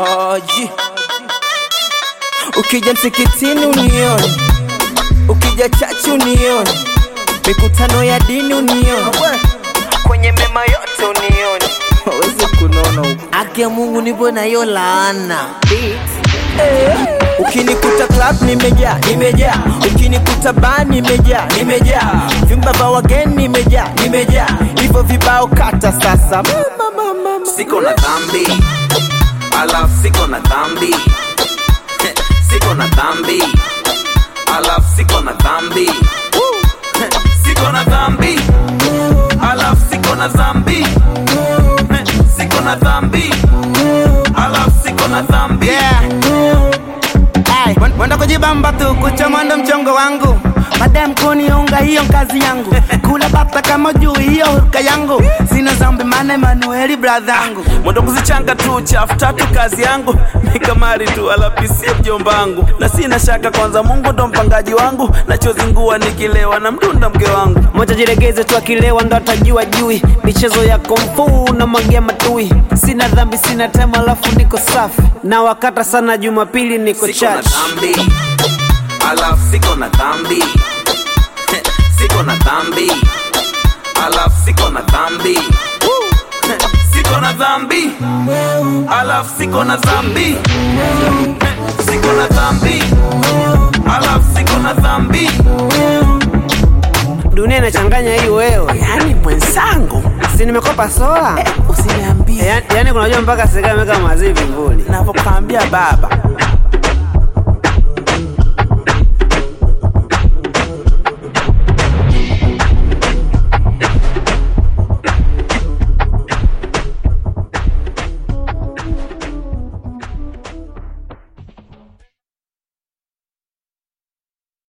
Oji, ukija msikitini unione, ukija chachi unione, mikutano ya dini unione, kwenye mema yote unione, wawezi kunona huko. Haki ya Mungu nipo na hiyo laana Ukinikuta club nimejaa, nimejaa. Ukinikuta bar nimejaa, nimejaa. Vyumba vya wageni nimejaa, nimejaa. Hivyo vibao kata sasa. Mama, mama, mama. siko na dhambi alafu siko na dhambi siko na dhambi alafu siko na dhambi siko na dhambi alafu siko na dhambi siko na dhambi alafu siko na dhambi Ay, wan- wanda kujibamba tu kuchomanda mchongo wangu madem kuniunga hiyo kazi yangu kula bata kama juu hiyo huruka yangu sina zambi mane manueli bradhangu mwendo kuzichanga tu chafu tatu kazi yangu mikamari tu alapisia mjombangu na sina shaka kwanza mungu ndo mpangaji wangu nachozingua nikilewa na mdunda mke wangu moja jiregeze tu akilewa ndo atajua jui michezo ya komfu na magia matui sina dhambi sina tema alafu niko safi na wakata sana jumapili niko siko na church dhambi alafu siko na dhambi siko na dhambi alafu siko na dhambi siko na dhambi alafu siko na dhambi siko na dhambi alafu siko na dhambi dunia inachanganya hii wewe yani mwenzangu si nimekopa sola usiniambie yani, yani kunajua mpaka serikali imeweka mazivi vivuli navyokwambia baba